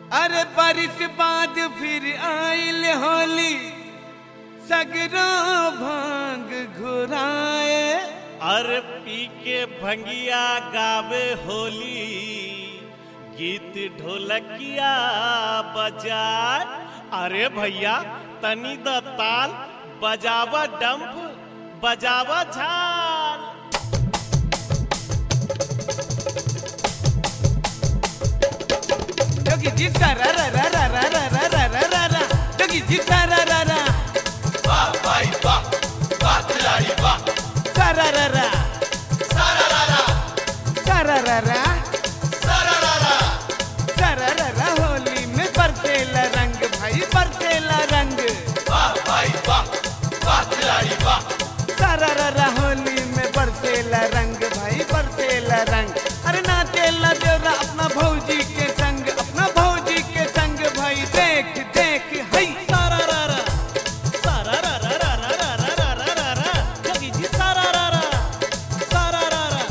अरे बारिश बाद फिर आइल होली सगरो भांग घुराए अरे पी के भंगिया गावे होली गीत ढोलकिया बजाए अरे भैया तनी द ताल बजावा डंप बजावा झाल जोगी जी सारा रा रा रा रा रा रा रा रा रा रा जोगी जी सारा रा रा सारा रा रा सारा रा रा सारा रा रा होली में बरसेला रंग भाई बरसेला रंग सारा रा रा होली में बरसेला रंग भाई बरसेला रंग अरे नाचेला देवरा अपना भौजी के संग अपना भौजी के संग भाई देख देख हई सारा रा रा सारा रा रा रा रा रा रा रा रा रा जोगी जी सारा रा रा सारा रा रा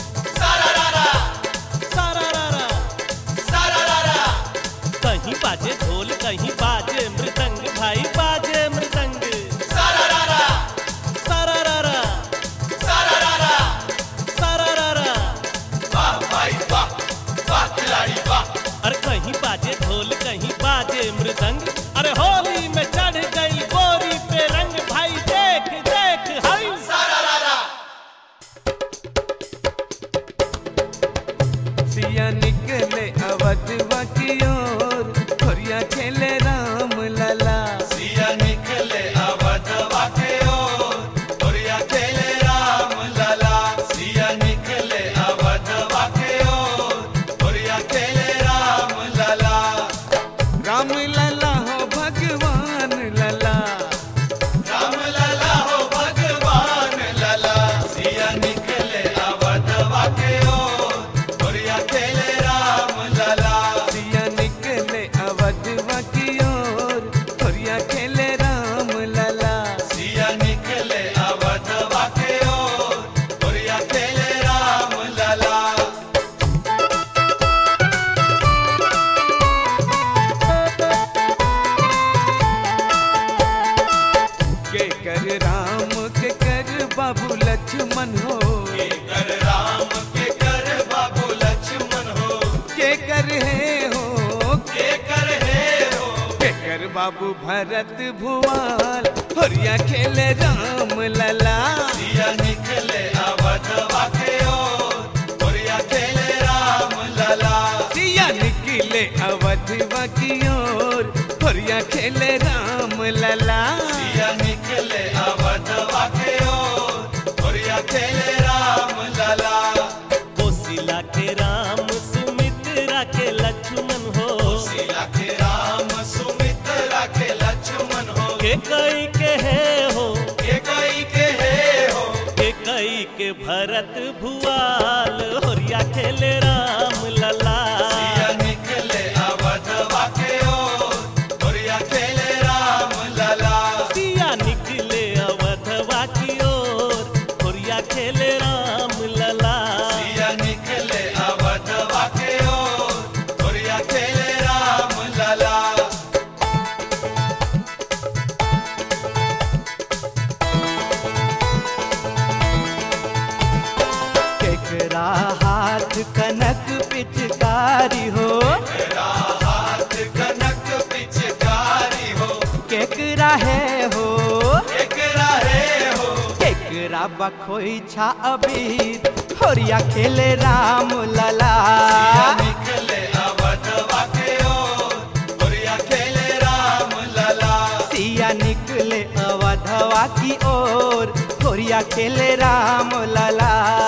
सारा रा रा कहीं बाजे ढोल कहीं बाजे मृदंग भाई बाजे मृदंग सारा रा रा सारा रा रा अरे कहीं बाजे ढोल कहीं बाजे मृदंग अरे होली में चढ़ गई गोरी पे रंग भाई देख देख हई सिया निकले अवधवा की ओर खोरिया खेले राम लला सिया निकले अवधवा के ओर गोरिया खेले राम लला सिया निकले अवधवा के ओर गोरिया खेले राम लला राम लला हो भगवान लला राम लला हो भगवान लला सिया निकले अवधवा के ओर गोरिया खेले राम लला सिया निकले अवधवा की ओर खोरिया खेले राम लला सिया निकले अवधवा के ओर गोरिया खेले राम लला के कर राम के कर बाबू लक्ष्मण हो के कर राम के कर बाबू लक्ष्मण हो के कर है हो के कर हे हो के कर बाबू भरत भुआल खोरिया खेले राम लला सिया निकले अवधवा के ओर गोरिया खेले राम लला सिया निकले अवधवा की ओर खोरिया खेले राम लला सिया निकले अवधवा के ओर गोरिया खेले राम लला कोसिला के राम सुमित्रा के लक्ष्मण हो सिया के राम सुमित्रा के लक्ष्मण हो के कई के है हो के कई के हे हो के कई के भरत भुआल होरिया खेले राम लला सिया निकले अवधवा के ओर गोरिया खेले राम लला सिया निकले अवधवा की ओर होरिया खेले राम लला सिया निकले अवधवा के ओर गोरिया खेले राम लला केकरा हाथ कनक पिचकारी हो तेरा हाथ कनक पिचकारी हो केकरा है हो एकरा रे हो केकरा बखोई छा अबीर खोरिया खेले राम लला सिया निकले अवधवा के ओर गोरिया खेले राम लला सिया निकले अवधवा की ओर खोरिया खेले राम लला